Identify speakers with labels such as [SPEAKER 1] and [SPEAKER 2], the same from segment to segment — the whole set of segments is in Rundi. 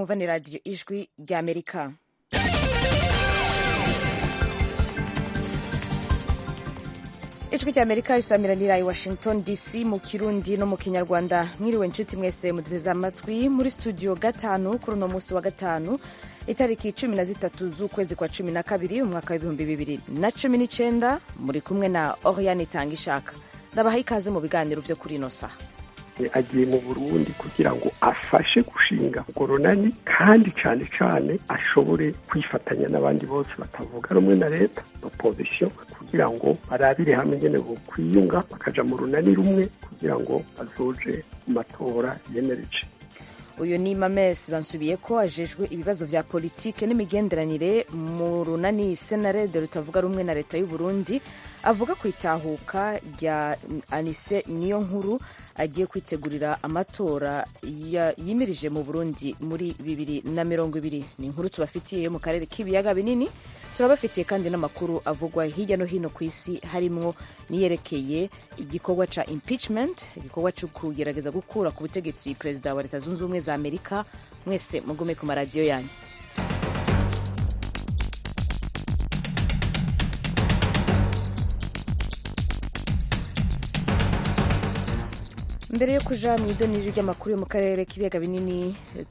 [SPEAKER 1] mwumva ni radiyo ijwi ry'amerika ijwi ry'amerika risamiranira i washington dc mu kirundi no mu kinyarwanda mwiriwe nshuti mwese muduteze amatwi muri studio gatanu kuri uno munsi wa gatanu itariki cumi na zitatu z'ukwezi kwa cumi na kabiri umwaka w'ibihumbi bibiri na cumi n'icenda muri kumwe na oriane itanga ishaka ndabaha ikaze mu biganiro vyo kuri ino saha
[SPEAKER 2] agiye mu burundi kugira ngo afashe gushinga urwo runani kandi cyane cyane ashobore kwifatanya n'abandi bose batavuga rumwe na leta opozisiyo kugira ngo barabire hamwe ingene kwiyunga bakaja mu runani rumwe kugira ngo bazoje mu matora yemereje
[SPEAKER 1] uyu ni mames bansubiye ko ajejwe ibibazo vya politike n'imigenderanire mu runani senarede rutavuga rumwe na leta y'u Burundi avuga ku itahuka rya anise niyo nkuru agiye kwitegurira amatora yimirije mu burundi muri bibiri na mirongo ibiri ni inkuru tubafitiye yo mu karere k'ibiyaga binini turabafitiye kandi n'amakuru avugwa hirya no hino ku isi harimwo niyerekeye igikorwa ca impeachment igikorwa co kugerageza gukura ku butegetsi perezida wa leta zunze ubumwe za amerika mwese mugume ku maradiyo yanyu mbere yo kuja mu idoniro ry'amakuru yo mu karere k'ibiyaga binini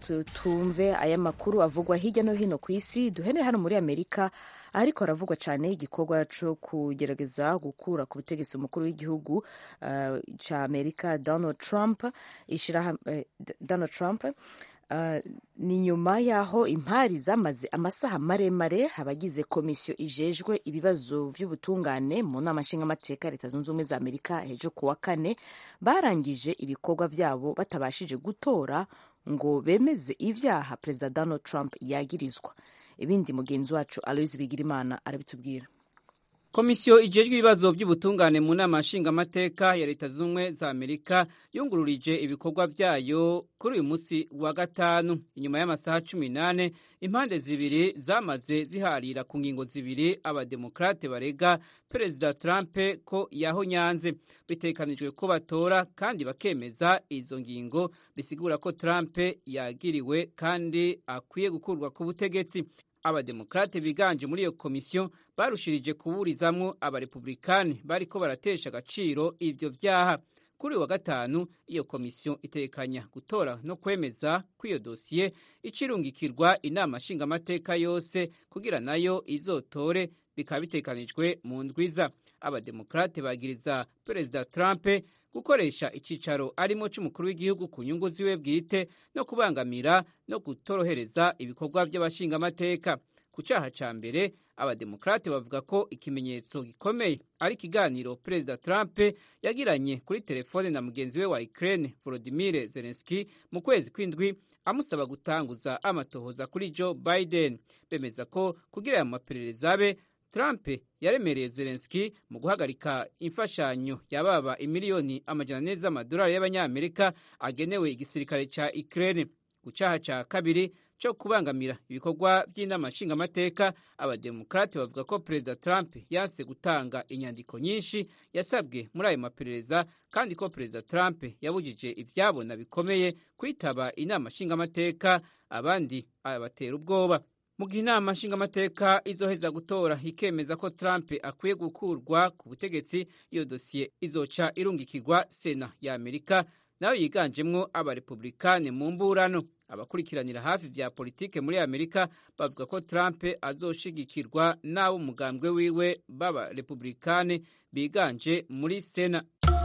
[SPEAKER 1] tumve aya makuru avugwa hirya no hino ku isi duhere hano muri amerika ariko haravugwa cyane igikorwa cyo kugerageza gukura ku butegetsi umukuru w'igihugu uh, cya amerika donald trump ishira uh, donald trump Uh, ni nyuma y'aho impari zamaze amasaha maremare abagize komisiyo ijejwe ibibazo vy'ubutungane mu nama nshingamateka leta zunze ubumwe za amerika ejo kuwa kane barangije ibikorwa vyabo batabashije gutora ngo bemeze ivyaha perezida donald trump yagirizwa ibindi mugenzi wacu aloise bigirimana arabitubwira
[SPEAKER 3] komisiyo ijejwe ibibazo by'ubutungane mu nama nshingamateka ya leta z'ubumwe za amerika yungururije ibikorwa vyayo kuri uyu munsi wa gatanu inyuma y'amasaha cumi n'ane impande zibiri zamaze ziharira ku ngingo zibiri abademokrate barega perezida trump ko yahonyanze bitekanijwe ko batora kandi bakemeza izo ngingo bisigura ko trump yagiriwe kandi akwiye gukurwa ku butegetsi abademokrate biganje muri iyo komisiyo barushirije kuburizamwo abarepublikani bariko baratesha agaciro ivyo vyaha kuri uyu wa gatanu iyo komisiyo itekanya gutora no kwemeza ko iyo dosiye icirungikirwa inama nshingamateka yose kugira nayo izotore bikaba bitekanijwe mu ndwiza abademokrate bagiriza perezida trump gukoresha icicaro arimo c'umukuru w'igihugu ku nyungu ziwe bwite no kubangamira no kutorohereza ibikorwa by'abashingamateka ku caha ca mbere abademokrate bavuga ko ikimenyetso gikomeye ari ikiganiro perezida trump yagiranye kuri telefone na mugenzi we wa ukraine volodimir zelenski mu kwezi kw'indwi amusaba gutanguza amatohoza kuri joe biden bemeza ko kugira aya maperereza abe Trump yaremereye Zelensky mu guhagarika imfashanyo yababa imiliyoni amajana ane z'amadolari y'abanyamerika agenewe igisirikare ca Ukraine ku caha ca kabiri co kubangamira ibikorwa vy'inama nshingamateka abademokrate bavuga ko perezida Trump yanse gutanga inyandiko nyinshi yasabwe muri ayo maperereza kandi ko perezida Trump yabujije ivyabona bikomeye kwitaba inama nshingamateka abandi abatera ubwoba mu gihe inama nshingamateka izoheza gutora ikemeza ko Trump akwiye gukurwa ku butegetsi iyo dosiye izoca irungikirwa sena ya Amerika nayo yiganjemwo abarepublikani mu mburano abakurikiranira hafi vya politike muri Amerika bavuga ko Trump azoshigikirwa n'abo umugambwe wiwe b'abarepublikani biganje muri sena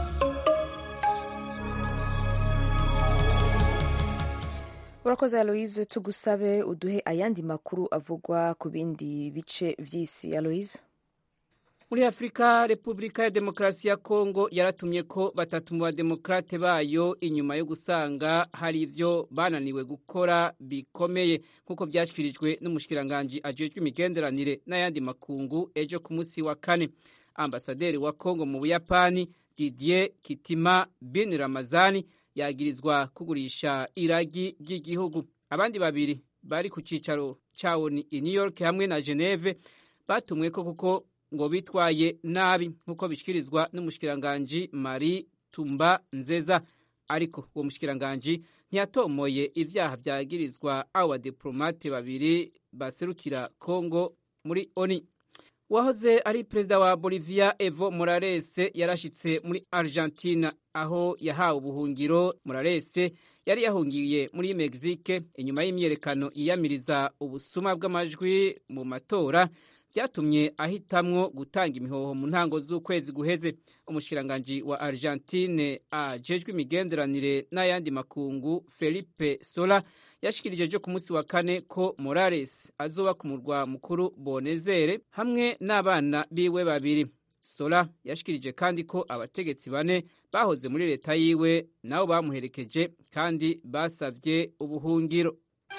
[SPEAKER 1] urakoze aloise tugusabe uduhe ayandi makuru avugwa ku bindi bice vy'isi aloise
[SPEAKER 3] muri afurika repubulika ya demokarasi ya kongo yaratumye ko batatu mu bademokrate bayo inyuma yo gusanga hari ivyo bananiwe gukora bikomeye nk'uko vyashyikirijwe n'umushikiranganji ajejwe imigenderanire n'ayandi makungu ejo ku munsi wa kane ambasaderi wa kongo mu buyapani didier kitima bin ramazani yagirizwa kugurisha iragi ry'igihugu abandi babiri bari ku cicaro cawo i new york hamwe na geneve batumweko kuko ngo bitwaye nabi nk'uko bishyikirizwa n'umushikiranganji marie tumba nzeza ariko uwo mushikiranganji ntiyatomoye ivyaha vyagirizwa abo badiplomate babiri baserukira Kongo muri ONU wahoze ari perezida wa Bolivia Evo Morales yarashitse muri Argentina aho yahawe ubuhungiro Morales yari yahungiye muri Mexique inyuma y'imyerekano yiyamiriza ubusuma bw'amajwi mu matora byatumye ahitamwo gutanga imihoho mu ntango z'ukwezi guheze umushikiranganji wa Argentine ajejwe imigenderanire n'ayandi makungu Felipe Sola yashikirije ejo ku munsi wa kane ko Morales azoba ku murwa mukuru Bonezere hamwe n'abana biwe babiri Sola yashikirije kandi ko abategetsi bane bahoze muri leta yiwe nabo bamuherekeje kandi basavye ubuhungiro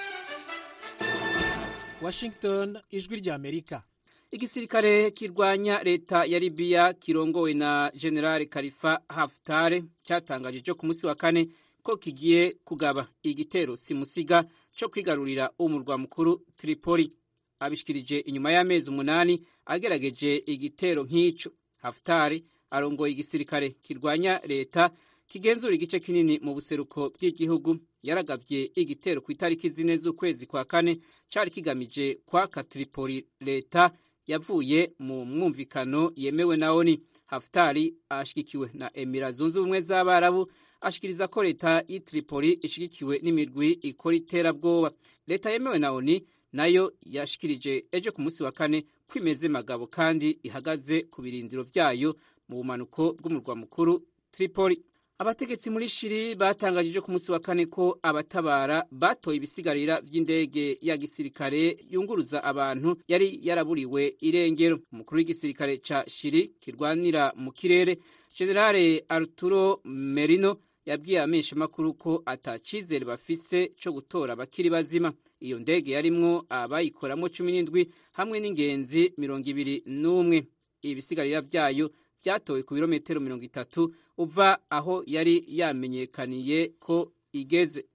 [SPEAKER 4] Washington ijwi rya Amerika
[SPEAKER 3] igisirikare kirwanya leta ya Libya kirongowe na General Khalifa Haftar cyatangaje cyo ku munsi wa kane ko kigiye kugaba igitero simusiga cyo kwigarurira umurwa mukuru Tripoli abishikirije inyuma y'amezi umunani agerageje igitero nk'ico Haftar arongoye igisirikare kirwanya leta kigenzura igice kinini mu buseruko bw'igihugu yaragavye igitero ku itariki zine z'ukwezi kwa kane cari kigamije kwaka Tripoli leta yavuye mu mwumvikano yemewe na ONU Haftari ashigikiwe na Emira zunze ubumwe z'Abarabu ashikiriza ko leta y'i Tripoli ishigikiwe n'imirwi ikora iterabwoba leta yemewe na ONU nayo yashikirije ejo ku munsi wa kane kwimeze magabo kandi ihagaze ku birindiro vyayo mu bumanuko bw'umurwa mukuru Tripoli abategetsi muri shiri batangajije ku munsi wa kane ko abatabara batoye ibisigarira vy'indege ya gisirikare yunguruza abantu yari yaraburiwe irengero umukuru w'igisirikare ca shiri kirwanira mu kirere generale arturo merino yabwiye ameshamakuru ko atacizere bafise co gutora abakiri bazima iyo ndege yarimwo abayikoramwo cumi n'indwi hamwe n'ingenzi mirongo ibiri n'umwe ibisigarira vyayo byatowe ku birometero mirongo itatu uva aho yari yamenyekaniye ko igeze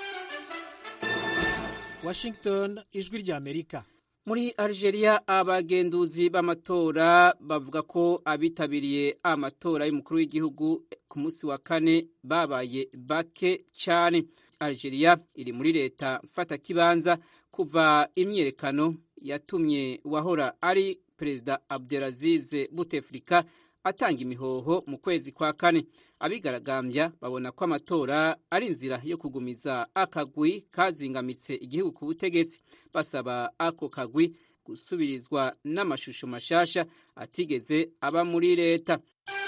[SPEAKER 4] Washington ijwi rya Amerika
[SPEAKER 3] muri Algeria abagenduzi b'amatora bavuga ko abitabiriye amatora y'umukuru w'igihugu ku munsi wa kane babaye bake cyane Algeria iri muri leta mfata kibanza kuva imyerekano yatumye wahora ari perezida Abdelaziz Bouteflika atanga imihoho mu kwezi kwa kane abigaragambya babona ko amatora ari inzira yo kugumiza akagwi kazingamitse igihugu ku butegetsi basaba ako kagwi gusubirizwa n'amashusho mashasha atigeze aba muri leta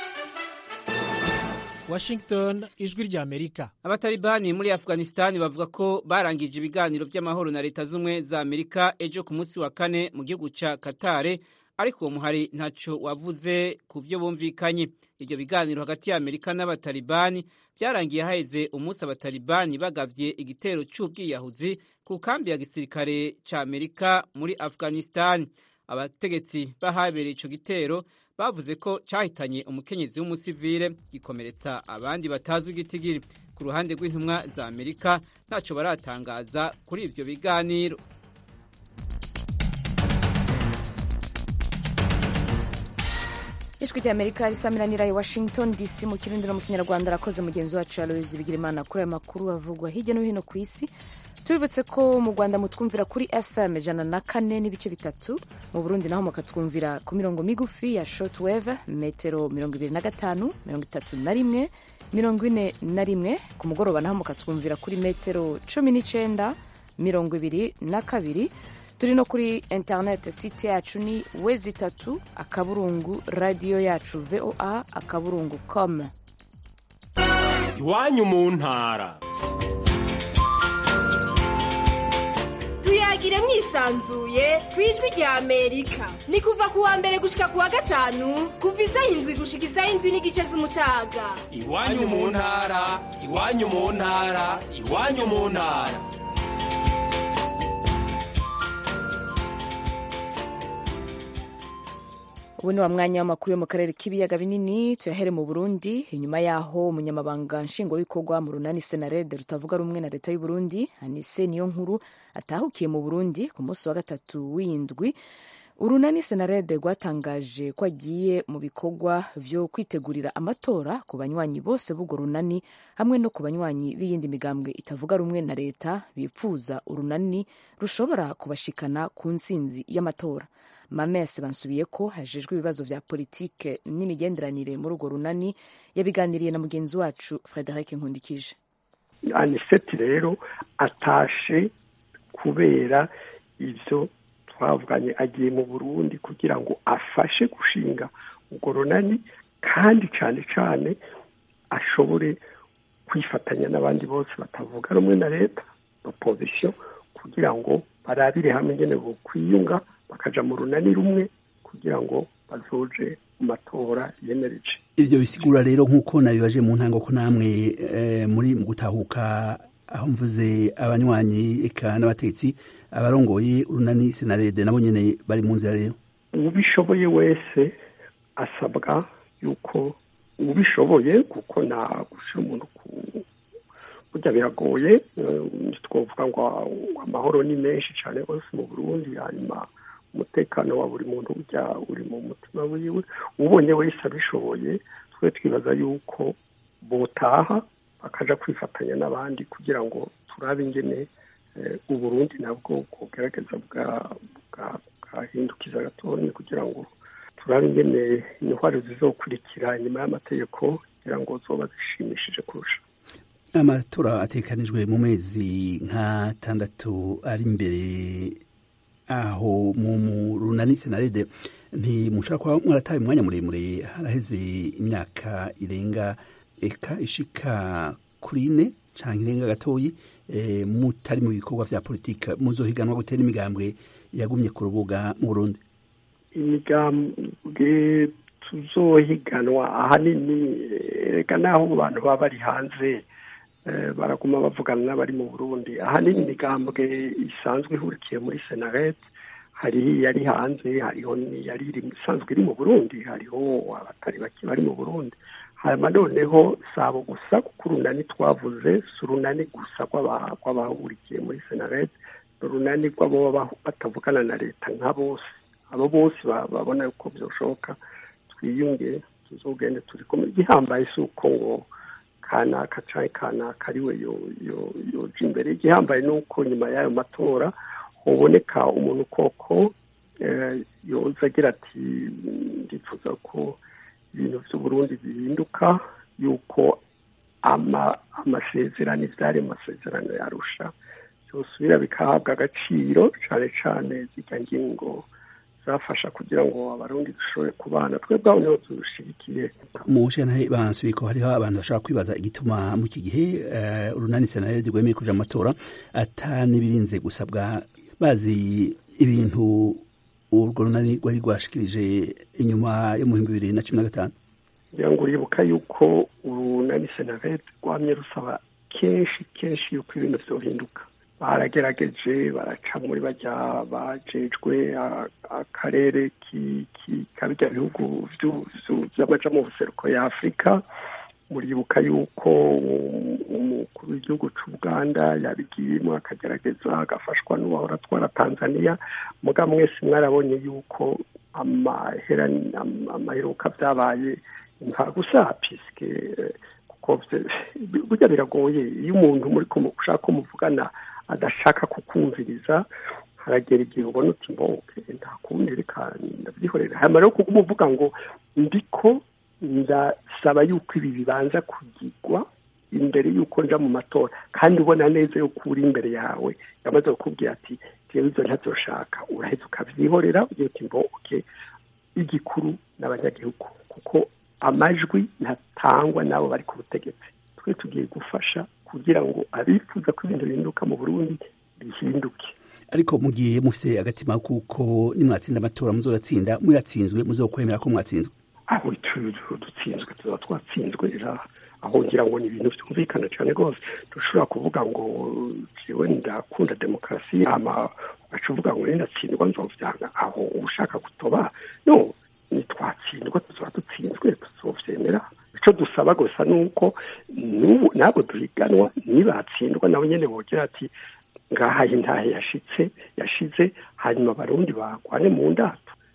[SPEAKER 4] Washington ijwi rya Amerika
[SPEAKER 3] abatalibani muri Afghanistan bavuga ko barangije ibiganiro by'amahoro na leta z'umwe za Amerika ejo ku munsi wa kane mu gihugu ca Qatar ariko uwo muhari ntaco wavuze ku vyo bumvikanye ibyo biganiro hagati ya Amerika n'abatalibani byarangiye haheze umunsi abatalibani bagavye igitero c'ubwiyahuzi ku kambi ya gisirikare ca Amerika muri Afghanistan abategetsi bahabereye ico gitero bavuze ko cyahitanye umukenyezi w'umusivile gikomeretsa abandi batazwi igitigiri ku ruhande rw'intumwa za Amerika ntaco baratangaza kuri ivyo biganiro
[SPEAKER 1] ijwi rya amerika risamiranira i washington dc mu kirundi no mu kinyarwanda arakoze mugenzi wacu aloyizi bigirimana kuri ayo makuru avugwa hirya no hino ku isi tubibutse ko mu rwanda mutwumvira kuri fm ijana na kane n'ibice bitatu mu burundi naho mukatwumvira ku mirongo migufi ya shortwave metero mirongo ibiri na gatanu mirongo itatu na rimwe mirongo ine na rimwe ku mugoroba naho mukatwumvira kuri metero cumi n'icenda mirongo ibiri na kabiri turi no kuri interineti site yacu ni wezi itatu akaburungu radiyo yacu voa akaburungu com
[SPEAKER 5] iwanyu mu ntara
[SPEAKER 6] tuyagire mwisanzuye ku ijwi rya amerika ni kuva ku wa mbere gushika ku wa gatanu kuva isaha indwi gushika isaha indwi n'igice z'umutaga
[SPEAKER 5] iwanyu mu ntara iwanyu mu ntara iwanyu mu ntara
[SPEAKER 1] ubu ni wa mwanya w'amakuru yo mu karere k'ibiyaga binini tuyahere mu burundi inyuma yaho umunyamabanga nshingwabikorwa mu runani senarede rutavuga rumwe na leta y'u Burundi anise niyo nkuru atahukiye mu burundi ku munsi wa gatatu w'indwi urunani senarede rwatangaje ko agiye mu bikorwa vyo kwitegurira amatora ku banywanyi bose b'urwo runani hamwe no ku banywanyi b'iyindi migambwe itavuga rumwe na leta bipfuza urunani rushobora kubashikana ku ntsinzi y'amatora mames bansubiye ko hajejwe ibibazo vya politike n'imigenderanire muri urwo runani yabiganiriye na mugenzi wacu frederic nkundikije
[SPEAKER 2] aniseti rero atashe kubera ivyo twavuganye agiye mu burundi kugira ngo afashe gushinga urwo runani kandi cyane cyane ashobore kwifatanya n'abandi bose batavuga rumwe na leta opozisiyo kugira ngo barabire hamwe ingene bokwiyunga bakaja mu runani rumwe kugira ngo bazoje mu matora yemereje
[SPEAKER 7] ivyo bisigura rero nk'uko nabibaje mu ntango ko namwe muri mu gutahuka aho mvuze abanywanyi eka n'abategetsi abarongoye urunani senarede nabo nyene bari mu nzira rero
[SPEAKER 2] ubishoboye wese asabwa yuko ubishoboye kuko na gushira umuntu ku burya biragoye twavuga ngo amahoro ni menshi cyane rwose mu burundi hanyuma umutekano wa buri muntu ujya uri mu mutima wiwe ubonye wese abishoboye twe twibaza yuko botaha bakaja kwifatanya n'abandi kugira ngo turabe ingene uburundi nabwo bwogerageza bwahindukiza gatonya kugira ngo turabe ingene intwaro zizokurikira inyuma y'amategeko kugira ngo zoba zishimishije kurusha
[SPEAKER 7] amatora atekanijwe mu mezi nk'atandatu ari imbere aho mu runani senarede ntimushobora kuba mwarataye umwanya muremure haraheze imyaka irenga eka ishika kuri ine canke irenga gatoyi mutari mu bikorwa vya politika muzohiganwa gutera imigambwe yagumye ku rubuga mu burundi
[SPEAKER 2] imigambwe tuzohiganwa ahanini reka naho abantu baba bari hanze baraguma bavugana n'abari mu burundi ahanini imigambwe isanzwe ihurikiye muri senarete hari yari hanze hariho n'iyari isanzwe iri mu burundi hariho abatari bake bari mu burundi hanyuma noneho sabo gusa kuko urunani twavuze si urunani gusa rw'abahurikiye muri senarete ni urunani rw'abo batavugana na leta nka bose abo bose babona yuko byashoboka twiyunge tuzogende turi kumwe igihambaye si uko ngo kanaka cyangwa kanaka ari we yoja imbere igihambaye ni uko nyuma y'ayo matora huboneka umuntu koko yoza agira ati ndifuza ko ibintu by'uburundi bihinduka yuko amasezerano ibyari mu masezerano yarusha byosubira bikahabwa agaciro cyane cyane zijya ngingo zafasha kugira ngo abarundi dushobore kubana twebwe aho niho tubishigikiye
[SPEAKER 7] mu nshyirahamwe bansubiye ko hariho abantu bashobora kwibaza igituma muri iki gihe urunani senarede rwemeye kuja amatora ata n'ibirinze gusabwa bazi ibintu urwo runani rwari rwashikirije inyuma yo mu bihumbi bibiri na cumi na gatanu
[SPEAKER 2] kugira ngo uribuka yuko urunani senarede rwamye rusaba kenshi kenshi yuko ibintu vyohinduka baragerageje baraca muri bajya bajejwe akarere kabirya bihugu vy'amaja mu buseruko ya afurika muribuka yuko umukuru w'igihugu c'ubuganda yabigiyemo akagerageza agafashwa n'uwahora atwara tanzania muga mwese mwarabonye yuko amaheruka vyabaye nta gusa piske kuko burya biragoye iyo umuntu muri ushaka ko muvugana adashaka kukumviriza haragera igihe ubona uti mboke nta kundi reka ndabyihorera hanyuma rero kuko umuvuga ngo ndiko ndasaba yuko ibi bibanza kugirwa imbere y'uko nja mu matora kandi ubona neza yuko uri imbere yawe yamaze kukubwira ati jewe ivyo ntavyoshaka uraheza ukavyihorera ugira uti mboke igikuru n'abanyagihugu kuko amajwi ntatangwa n'abo bari ku butegetsi twe tugiye gufasha kugira ngo abifuza ko ibintu bihinduka mu burundi bihinduke
[SPEAKER 7] ariko mugiye mufise agatima kuko nimwatsinda amatora muzoyatsinda muyatsinzwe muzokwemera ko mwatsinzwe
[SPEAKER 2] aho dutsinzwe tuba twatsinzwe aho ngira ngo ni ibintu byumvikana cyane rwose dushobora kuvuga ngo jewe ndakunda demokarasi ama ugaca uvuga ngo nindatsindwa nzovyanga aho ushaka gutoba no nitwatsindwa tuzoba dutsinzwe tuzovyemera icyo dusaba gusa ni uko ntabwo duhiganwa nibatsindwa nabo nyine bogira ati ngaha intahe yashitse yashize hanyuma abarundi bagwane mu ndato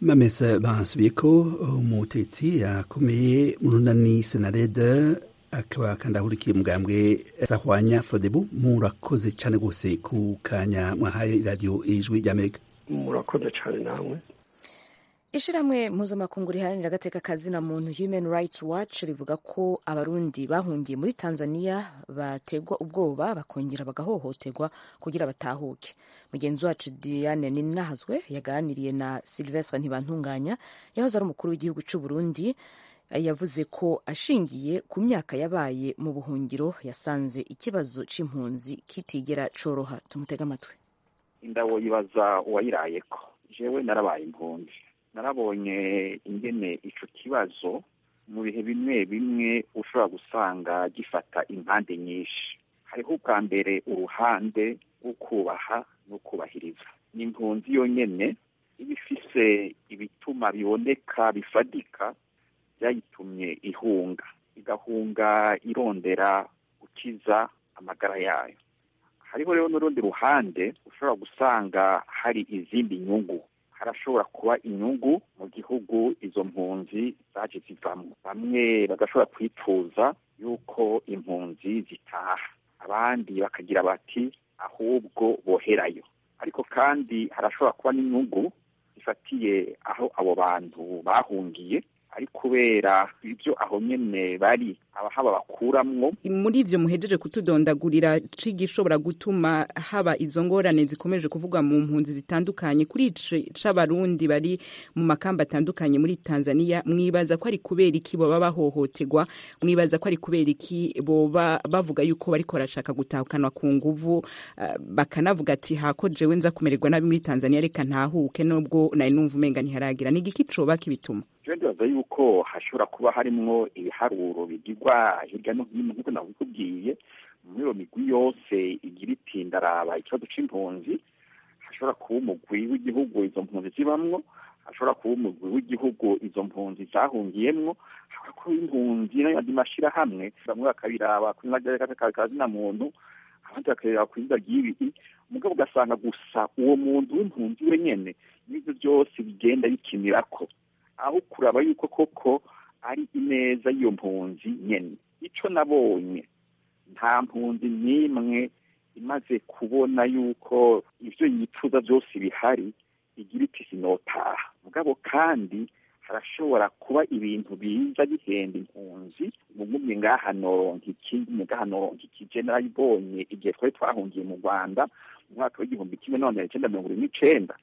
[SPEAKER 7] mamesa basubiye ko umutetsi yakomeye mu runani senarede akaba kandi ahurikiye mugambwe sahwanya fodebu murakoze cyane rwose ku kanya mwahaye iradiyo ijwi ry'amerika
[SPEAKER 2] murakoze cyane namwe
[SPEAKER 1] ishyirahamwe mpuzamakungu riharanira agateka kazina muntu human rights watch rivuga ko abarundi bahungiye muri tanzania bategwa ubwoba bakongera bagahohoterwa kugira batahuke mugenzi wacu diane ninahazwe yaganiriye na silvestre ntibantunganya yahoze ari umukuru w'igihugu cy'u burundi yavuze ko ashingiye ku myaka yabaye mu buhungiro yasanze ikibazo c'impunzi kitigera coroha tumutega amatwi
[SPEAKER 8] indabo yibaza uwayirayeko jewe narabaye impunzi narabonye ingene ico kibazo mu bihe bimwe bimwe ushobora gusanga gifata impande nyinshi hariho ubwa mbere uruhande rwo kubaha no kubahiriza ni impunzi yonyene iba ifise ibituma biboneka bifadika byayitumye ihunga igahunga irondera gukiza amagara yayo hariho rero n'urundi ruhande ushobora gusanga hari izindi nyungu harashobora kuba inyungu mu gihugu izo mpunzi zaje zivamo bamwe bagashobora kwifuza yuko impunzi zitaha abandi bakagira bati ahubwo boherayo ariko kandi harashobora kuba n'inyungu zifatiye aho abo bantu bahungiye ari kubera ibyo aho nyene bari abahaba bakuramwo
[SPEAKER 9] muri ivyo muhejeje kutudondagurira cigishobora gutuma haba izo ngorane zikomeje kuvugwa mu mpunzi zitandukanye kuri c'abarundi bari mu makamba atandukanye muri Tanzania mwibaza ko ari kubera iki boba bahohoterwa mwibaza ko ari kubera iki boba bavuga yuko bariko barashaka gutahukanwa ku nguvu uh, bakanavuga ati hako jewe nza kumererwa nabi muri Tanzania reka ntahuke nubwo nari numva umenga ntiharagira ni igiki coba kibituma
[SPEAKER 8] je ndibaza yuko hashobora kuba harimwo ibiharuro bigirwa hirya no hino nk'uko nabikubwiye muri iyo migwi yose igira iti ndaraba ikibazo c'impunzi hashobora kuba umugwi w'igihugu izo mpunzi zibamwo hashobora kuba umugwi w'igihugu izo mpunzi zahungiyemwo hashobora kuba impunzi n'ayandi mashirahamwe bamwe bakabiraba kuri kazina muntu abandi bakareba ku izina ry'ibi mugabo ugasanga gusa uwo muntu w'impunzi wenyene n'ivyo byose bigenda bikinirako aho kuraba yuko koko ari ineza y'iyo mpunzi nyene ico nabonye nta mpunzi n'imwe imaze kubona yuko ivyo yifuza byose bihari igira iti sinotaha mugabo kandi harashobora kuba ibintu biza bihenda impunzi mugumye ngaha noronka ikindi ngaha noronka iki je narayibonye igihe twari twahungiye mu rwanda mu mwaka w'igihumbi kimwe n'amajana icenda mirongo ine n'icenda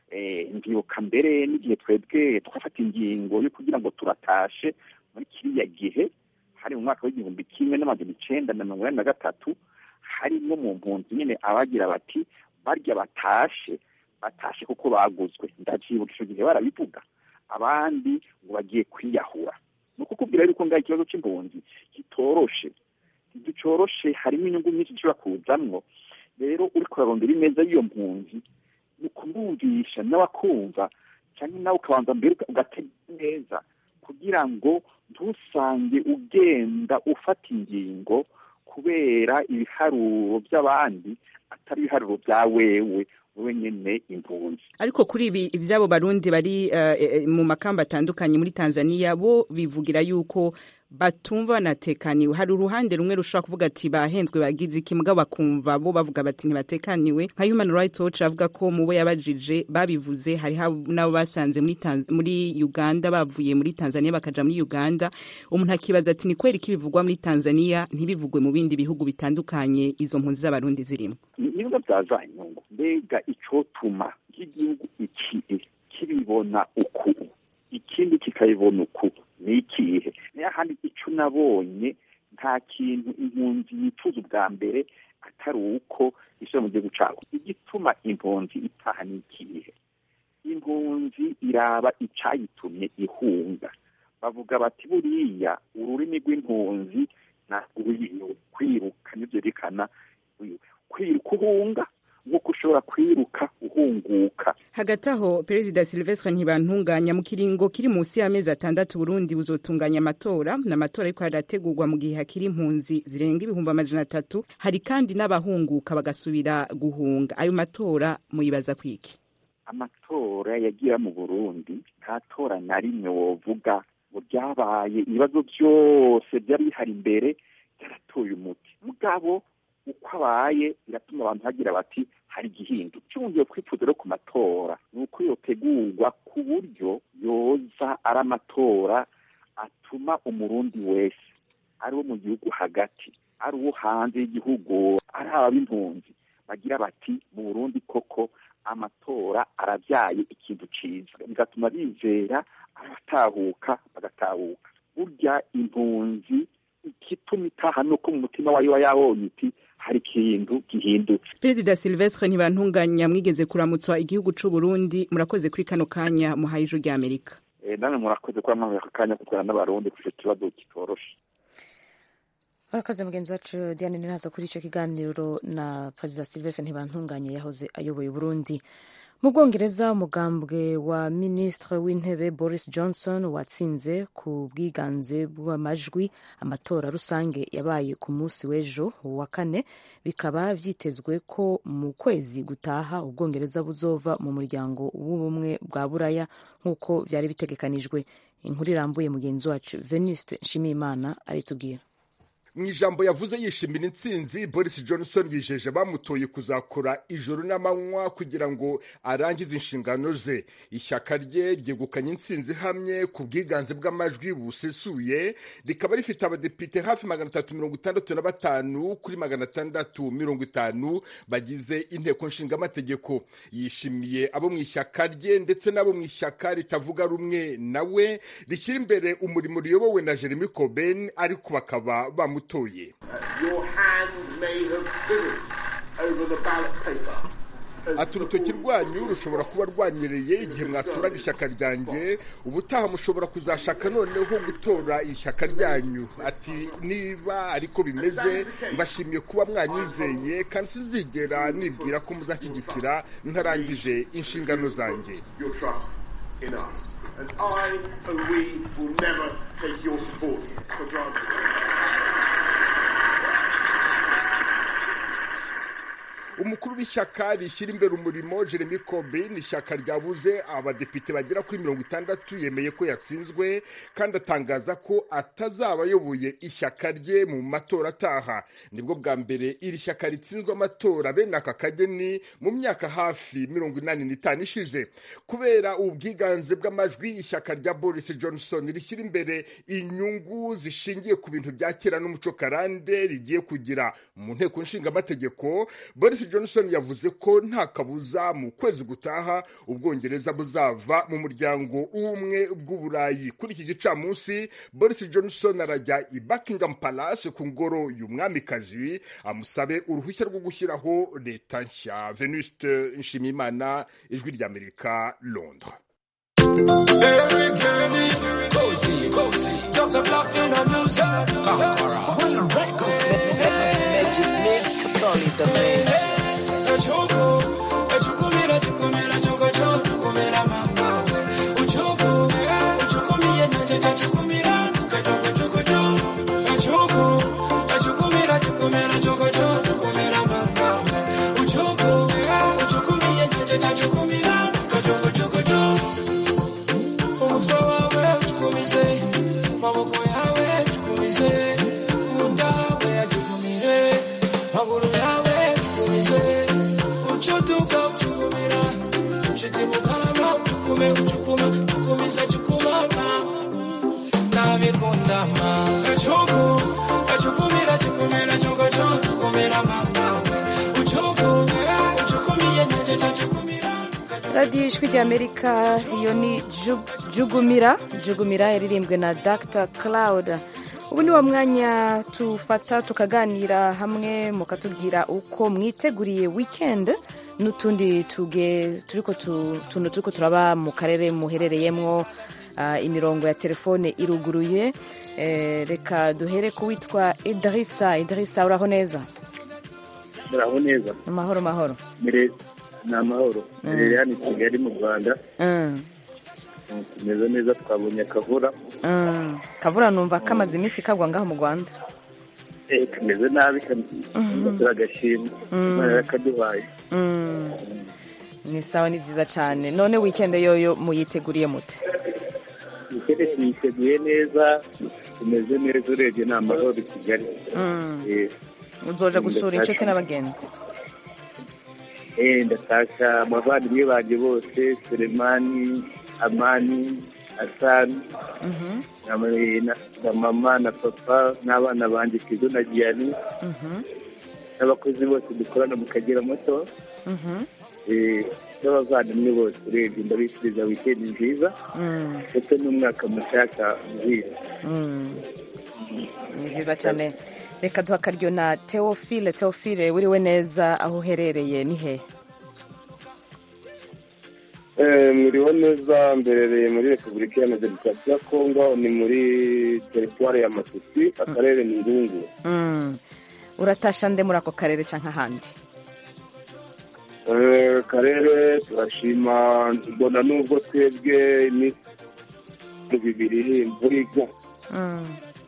[SPEAKER 8] ndibuka mbere n'igihe twebwe twafata ingingo yo kugira ngo turatashe muri kiriya gihe hari mu mwaka w'igihumbi kimwe n'amajana icenda na mirongo inani na gatatu harimo mu mpunzi nyine abagira bati barya batashe batashe kuko baguzwe ndavyibuka ico gihe barabivuga abandi ngo bagiye kwiyahura ni ukukubwira yuko ngaho ikibazo c'impunzi kitoroshe ntigicoroshe harimo inyungu nyinshi zishobora kuzamwo rero uriko urarondera ineza y'iyo mpunzi ni ukumwumvisha nawe akumva cyangwa nawe ukabanza mbere ugatega neza kugira ngo ntusange ugenda ufata ingingo kubera ibiharuro by'abandi atari ibiharuro bya wewe wowe nyene impunzi
[SPEAKER 9] ariko kuri ibi ivyabo barundi bari uh, mu makamba atandukanye muri Tanzania bo bivugira yuko batumva banatekaniwe hari uruhande rumwe rushobora kuvuga ati bahenzwe bagize iki mugabo bakumva bo bavuga bati ntibatekaniwe nka human rights watch avuga ko mu bo yabajije babivuze hari nabo basanze muri, muri uganda bavuye muri tanzania bakaja muri uganda umuntu akibaza ati ni kweri ko ibivugwa muri tanzania ntibivugwe mu bindi bihugu bitandukanye izo mpunzi z'abarundi zirimo
[SPEAKER 8] nibiba byaza inyungu mbega icotuma nk'igihugu iki kibibona uku ikindi kikabibona uku ni ikihe niyo handi ico nabonye nta kintu impunzi yifuza ubwa mbere atari uko isura mu gihugu cabo igituma impunzi itaha ni ikihe impunzi iraba icayitumye ihunga bavuga bati buriya ururimi rw'impunzi ntabwo kwiruka nivyo byerekana kwiruka uhunga nk'uko ushobora kwiruka uhunguka
[SPEAKER 9] hagati aho perezida silvestre ntibantunganya mu kiringo kiri munsi y'amezi atandatu burundi buzotunganya amatora n'amatora ariko harategurwa mu gihe hakiri impunzi zirenga ibihumbi amajana atatu hari kandi n'abahunguka bagasubira guhunga ayo matora muyibaza kwiki
[SPEAKER 8] amatora yagira mu burundi nta tora na rimwe wovuga ngo ryabaye ibibazo byose byari bihari imbere byaratoye umuti mugabo uko abaye biratuma abantu bagira bati hari igihindu cyongeye kwifuza rero ku matora ni uko yotegurwa ku buryo yoza ari amatora atuma umurundi wese ari uwo mu gihugu hagati ari uwo hanze y'igihugu ari ab'impunzi bagira bati mu burundi koko amatora arabyaye ikintu cyiza bigatuma bizera abatahuka bagatahuka burya impunzi igituma itaha ni uko mu mutima wayo wa yabonye iti hari ikintu gihindutse
[SPEAKER 9] perezida silvestre ntibantunganya mwigeze kuramutswa igihugu c'u burundi murakoze kuri kano kanya muhaye ijuru rya amerika
[SPEAKER 8] namwe murakoze kuba mwamuye aka kanya kukorana n'abarundi kuri icyo kibazo kitoroshe
[SPEAKER 1] barakoze mugenzi wacu diane niraza kuri icyo kiganiro na perezida silvestre ntibantunganye yahoze ayoboye burundi mu bwongereza umugambwe wa minisitiri w'intebe boris johnson watsinze ku bwiganze bw'amajwi amatora rusange yabaye ku munsi w'ejo wa kane bikaba vyitezwe ko mu kwezi gutaha ubwongereza buzova mu muryango w'ubumwe bwa buraya nk'uko vyari bitegekanijwe inkuru irambuye mugenzi wacu venuste nshimiyimana aritubwira
[SPEAKER 10] mu ijambo yavuze yishimira intsinzi boris johnson yijeje bamutoye kuzakora ijoro n'amanywa kugira ngo arangize inshingano ze ishyaka rye ryegukanye intsinzi ihamye ku bwiganze bw'amajwi busesuye rikaba rifite abadepite hafi magana atatu mirongo itandatu na batanu kuri magana atandatu mirongo itanu bagize inteko nshingamategeko yishimiye abo mu ishyaka rye ndetse n'abo mu ishyaka ritavuga rumwe nawe rishyira imbere umurimo riyobowe na jeremy coben ariko bakaba bamutoye ati urutoki rwanyu rushobora kuba rwanyereye igihe mwaturaga ishyaka ryanjye ubutaha mushobora kuzashaka noneho gutora ishyaka ryanyu ati niba ariko bimeze mbashimiye kuba mwanyizeye kandi sinzigera nibwira ko muzashyigikira ntarangije inshingano zanjye
[SPEAKER 11] And I and we will never take your support for granted.
[SPEAKER 10] umukuru w'ishyaka rishyira imbere umurimo jeremy corbyn ishyaka ryabuze abadepite bagera kuri mirongo itandatu yemeye ko yatsinzwe kandi atangaza ko atazaba ayoboye ishyaka rye mu matora ataha nibwo bwa mbere iri shyaka ritsinzwe amatora bene aka kageni mu myaka hafi mirongo inani n'itanu ishize kubera ubwiganze bw'amajwi ishyaka rya boris johnson rishyira imbere inyungu zishingiye ku bintu bya kera n'umuco karande rigiye kugira mu nteko nshingamategeko boris johnson yavuze ko nta kabuza mu kwezi gutaha ubwongereza buzava mu muryango w'ubumwe bw'uburayi kuri iki gicamunsi boris johnson arajya i buckingham palace ku ngoro y'umwamikazi amusabe uruhushya rwo gushyiraho leta nshya venuste nshimiyimana ijwi ry'amerika londres
[SPEAKER 5] Very girly, cozy, cozy. Dr. Block in the music. Conqueror. On the record. Magic mix, Capoli the man. Choco, chukumira, chukumira, choco, choco, chukumira, mama. Uchoco, uchukumia, naja, chukumira, tuka, choco, choco, choco. Choco, chukumira, chukumira, choco, choco, chukumira, mama. Uchoco, uchukumia, naja, chukumira, tuka, choco, choco, choco. umutwe wawe utukumize maboko yawe tukumize munda we atukumire maguru yawe tukumize ucutuka ucukumira nshizi mukarama ucukume ucukuma ucukumize cukumama nabikundama ecuku ecukumira cukumira cukoco cukumira mama ucuku ucukumiye nyejeje cukumira
[SPEAKER 1] radiyo ijwi ry'amerika iyo ni Ju- jugumira jugumira yaririmbwe na dr cloud ubu ni wo mwanya tufata tukaganira hamwe mukatubwira uko mwiteguriye weekend n'utundi tuge turiko tu- tuntu turiko turaba mu karere muherereyemwo Ah, imirongo ya telefone iruguruye Eh, reka duhere ku witwa idirisa idirisa uraho neza
[SPEAKER 12] muraho neza
[SPEAKER 1] amahoro mahoro
[SPEAKER 12] Mere- ni amahoro rero hano i kigali mu rwanda
[SPEAKER 1] Mm.
[SPEAKER 12] tumeze neza twabonye akavura
[SPEAKER 1] Mm. kavura numva kamaze iminsi kagwa ngaho mu rwanda
[SPEAKER 12] Eh, tumeze nabi turagashima
[SPEAKER 1] Mm.
[SPEAKER 12] imana yarakaduhaye
[SPEAKER 1] Mm. ni sawa ni byiza cyane none wikende yoyo muyiteguriye mute
[SPEAKER 12] ikindi tuyiteguye neza tumeze neza urebye ni amahoro i kigali
[SPEAKER 1] Mm.
[SPEAKER 12] Eh,
[SPEAKER 1] uzoja gusura inshuti n'abagenzi
[SPEAKER 12] eh, ndashaka abavandimwe banjye bose selemani amani asani
[SPEAKER 1] Mhm,
[SPEAKER 12] na na- na mama na papa n'abana banjye kizo na giyani
[SPEAKER 1] mhm,
[SPEAKER 12] n'abakozi bose dukorana mu kagera moto
[SPEAKER 1] mhm,
[SPEAKER 12] eh, n'abavandimwe bose urebye ndabifuriza wikendi nziza
[SPEAKER 1] mm,
[SPEAKER 12] ndetse n'umwaka mushyashya mwiza
[SPEAKER 1] mm. ni byiza cyane reka duha akaryo na teofile teofile wiriwe neza aho uherereye ni he
[SPEAKER 13] mwiriwe neza mberereye muri repubulika iharanira demokarasi ya kongo ni muri teritwari ya masisi akarere ni irungu
[SPEAKER 1] Mm. uratasha nde muri ako karere cyangwa ahandi
[SPEAKER 13] Eh, karere turashima mbona nubwo twebwe iminsi bibiri imvura igwa
[SPEAKER 1] Mm.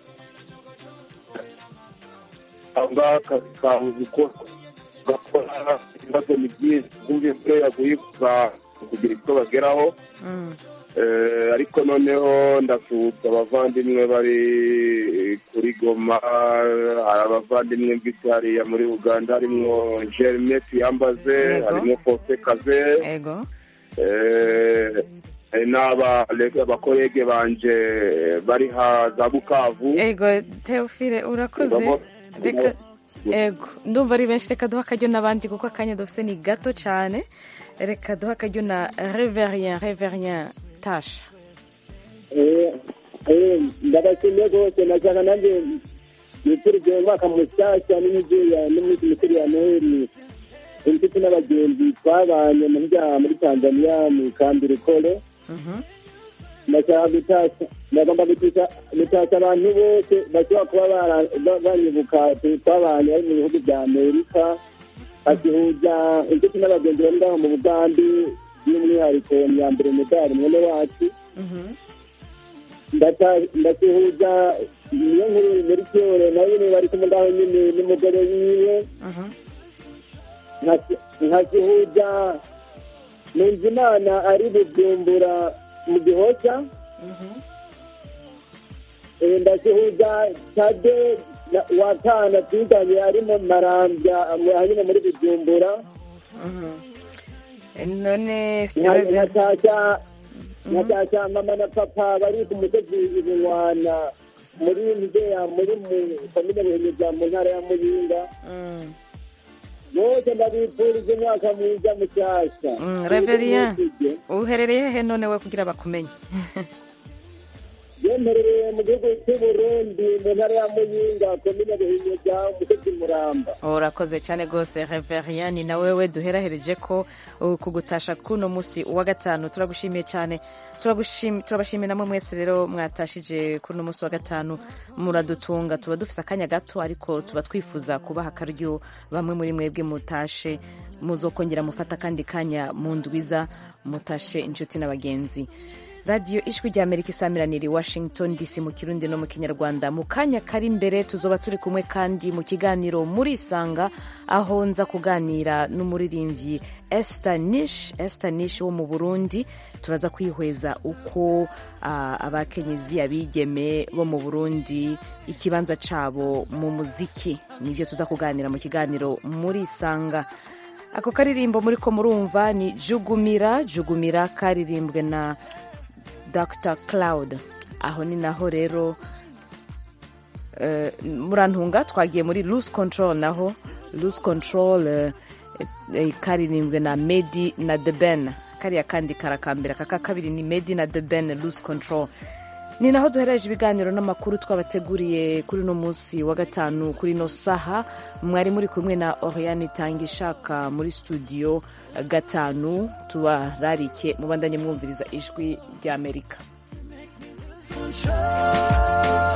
[SPEAKER 13] cyangwa akazi kabuze uko gakora ibibazo ni byinshi kumva imvura yaguye kuza kugira icyo bageraho
[SPEAKER 1] Mm.
[SPEAKER 13] Eh, ariko noneho ndasuhutsa abavandimwe bari kuri goma hari abavandimwe mvise hariya muri uganda harimo jerime tuyambaze
[SPEAKER 1] Yego.
[SPEAKER 13] harimo fose kaze
[SPEAKER 1] ego
[SPEAKER 13] Eh, hari n'aba- abakorege banje bari ha za bukavu
[SPEAKER 1] ego teofile urakoze
[SPEAKER 13] Ngamo-
[SPEAKER 1] reka ego ndumva ari benshi reka duha akaryo n'abandi kuko akanya dufite ni gato cyane reka duha akaryo na reverien reverien tasha
[SPEAKER 14] ndabashimiye rwose nashaka nanjye nifurije umwaka mushyashya n'imideli n'umunsi mukuru ya noheli inshuti n'abagenzi twabanye mu byaha muri tanzania mu kambi rukore ndashaka gutasha ndagomba gutasha gutasha abantu bose bashobora kuba bara- ba- banyibuka twabanye bari mu bihugu bya amerika basuhuza inshuti n'abagenzi bari ngaho mu bugambi by'umwihariko myambere medali mwene wacu ndata- ndasuhuza niyo nkuru muri cyore nawe nyine bari kumwe ngaho nyine n'umugore wiwe Nka- nkasuhuza Nunzimana ari bujumbura mu gihoca Eh, ndasuhuza tade na- wa kana twiganye ari mu marambya mu- hanyuma muri bujumbura
[SPEAKER 1] none
[SPEAKER 14] Nka- nkatashya nkatashya mama na papa bari ku musozi ibinwana muri nzeya muri mu komine buhinyuza mu ntara ya muyinga bose ndabifurije umwaka mwiza mushyashya
[SPEAKER 1] Mm, reverien uherereye he none we kugira bakumenye
[SPEAKER 14] yemerereye mu gihugu cy'u Burundi mu ntara ya muyinga komine buhinyuza umusozi muramba
[SPEAKER 1] urakoze cyane rwose reverien ni na wewe duherahereje ko uh, kugutasha kuno munsi wa gatanu turagushimiye cyane Turagushim- turabashimiye namwe mwese rero mwatashije kuri uno munsi wa gatanu muradutunga tuba dufise akanya gato ariko tuba twifuza kubaha akaryo bamwe muri mwebwe mutashe muzokongera mufata akandi kanya mu ndwiza mutashe inshuti n'abagenzi radiyo ijwi rya amerika isamiraniye i washington dc mu kirundi no mu kinyarwanda mu kanya kari imbere tuzoba turi kumwe kandi mu kiganiro muri isanga aho nza kuganira n'umuririmbyi esther nish esther nish wo mu burundi turaza kwihweza uko ah, abakenyezi abigeme bo mu burundi ikibanza cabo mu muziki nivyo tuza kuganira mu kiganiro muri isanga ako karirimbo muri ko murumva ni jugumira jugumira karirimbwe na dr cloud aho ni naho rero eh, murantunga twagiye muri loose control naho loose control eh, eh, karirimbwe na medi na the ben kariya kandi karakambira kaka kabiri ni medi na the ben loose control ni naho duhereje ibiganiro n'amakuru twabateguriye kuri uno munsi wa gatanu kuri ino saha mwari muri kumwe na oriane itanga ishaka muri studio gatanu tubararike mubandanye mwumviriza ijwi ry'amerika
[SPEAKER 15] Control.